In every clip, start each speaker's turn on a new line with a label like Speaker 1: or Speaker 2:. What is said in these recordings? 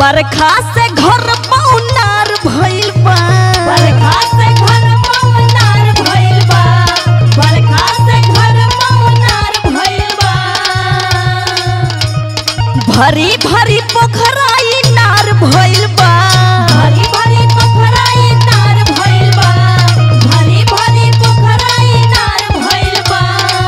Speaker 1: बरखा से घर पौनार भइल बा
Speaker 2: बरखा से घर पवनार भइल बा बरखा से घर पवनार भइल बा
Speaker 1: भरी भरी पोखराई नार भइल बा
Speaker 2: भरी भरी पोखराई नार भइल बा भरी भरी पोखराई नार भइल बा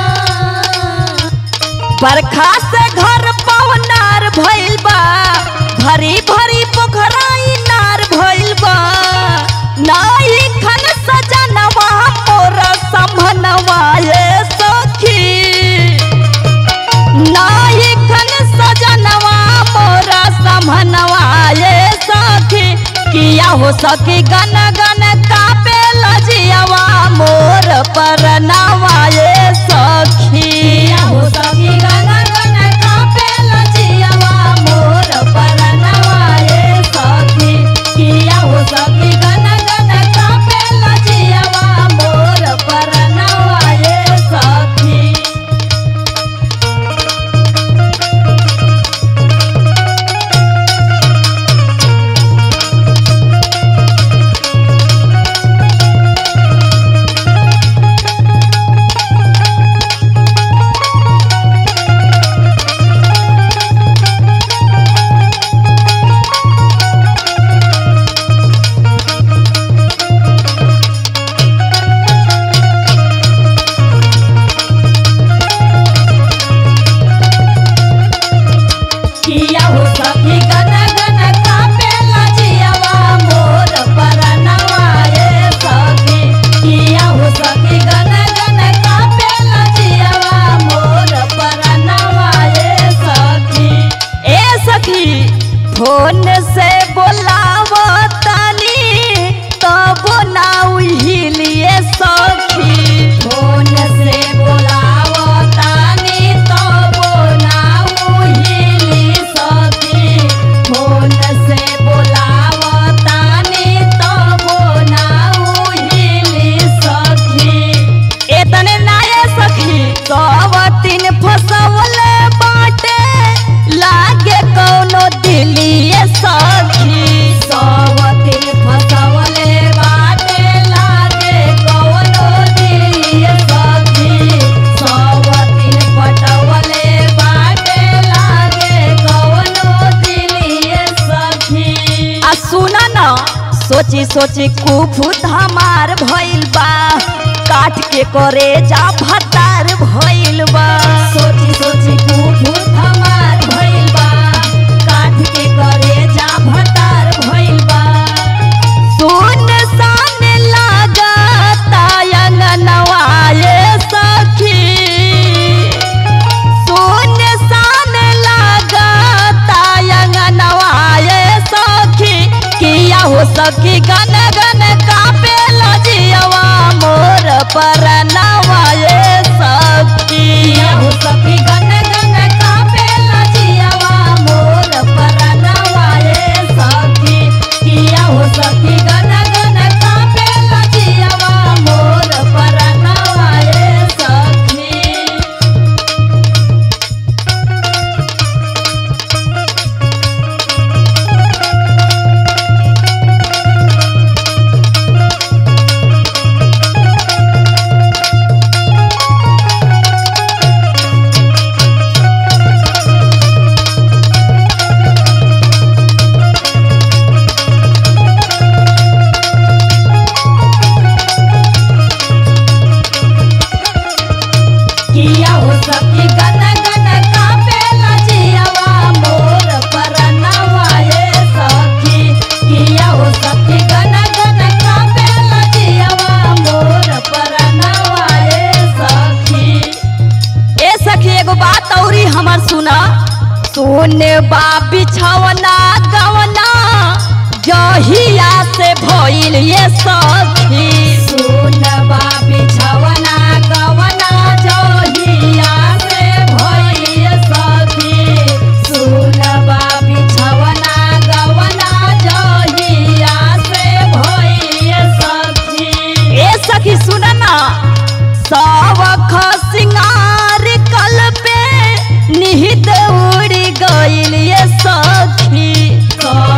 Speaker 1: बरखा से घर पौनार भइल बा भरी भरी पोखराई नार भइल बा नाई खन सजनवा मोर संभनवा ये सखी नाई खन सजनवा मोर संभनवा ये सखी किया हो सखी गन गन कापे लजियावा मोर परनवा ये सखी
Speaker 2: किया हो सखी गन गन कापे लजियावा मोर परनवा ये सखी किया हो सखी गन गन कापे लजियावा मोर परनवा ये सखी किया हो सखी गन गन कापे लजियावा मोर परनवा ये सखी किया हो सखी गन गन कापे लजियावा मोर परनवा ये सखी
Speaker 1: ए सखी फोन से बोलाव तनी तब ना उहिलिए सखी
Speaker 2: फोन से बोलावो तानी तो बोलाऊ हिली सखी फोन से बोलावो तानी तो बोलाऊ हिली सखी
Speaker 1: एतने नाये सखी सब तीन फसवल बाटे लागे कौनो दिलिए सखी
Speaker 2: सवतिन फसवले बाटे लागे कवनो दिलिए सखी सवतिन पटवले बाटे लागे कवनो दिलिए सखी
Speaker 1: आ सुना न सोची सोची कुफुत हमार भइल बा काट के करे जा भतार भइल बा
Speaker 2: सोची सोची कुफुत हमार भइल बा काठ के करे जा भतार भइल बा
Speaker 1: सुन सान लागता अंगनवा ये सखी सुन सान लागता अंगनवा ये सखी किया हो सखी गन गन कापे लजियवा मोर परनवा ये सखी
Speaker 2: किया हो सखी गन गन कापे लजियावा मोर परनवा ये सखी किया हो सखी गन गन कापे लजियावा मोर परनवा ये सखी किया हो सखी गन गन कापे लजियावा मोर परनवा ये सखी किया हो सखी गन गन कापे लजियावा मोर परनवा ये सखी
Speaker 1: ए सखी एगो बात औरी हमर सुना सोने बा बिछवना गवना जहिया से भइल ये सखी
Speaker 2: सुनबा बिछवना गवना जोहिया से भइल सखी सुनबा बिछवना गवना जोहिया से भइल सखी
Speaker 1: ए सखी सुन ना सब सिंगार कल पे निहित उड़ गइल ये सखी
Speaker 2: सब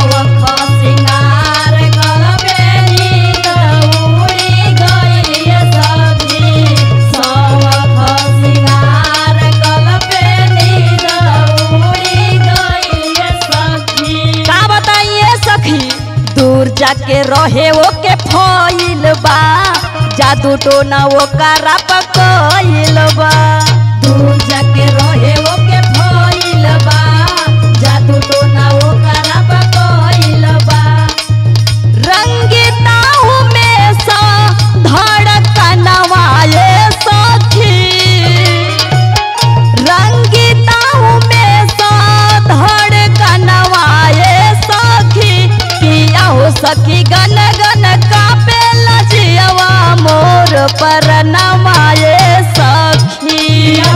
Speaker 1: जादू टोना ओकरा पकइल बा
Speaker 2: दूर जाके रहे ओके भइल बा जादू टोना ओकरा पकइल बा
Speaker 1: रंगिताऊ में सा धड़कनवा ये सखी रंगिताऊ में सा धड़कनवा ये सखी किया हो सखी गन गन कापे लजियवा मोर परनवा ये सखी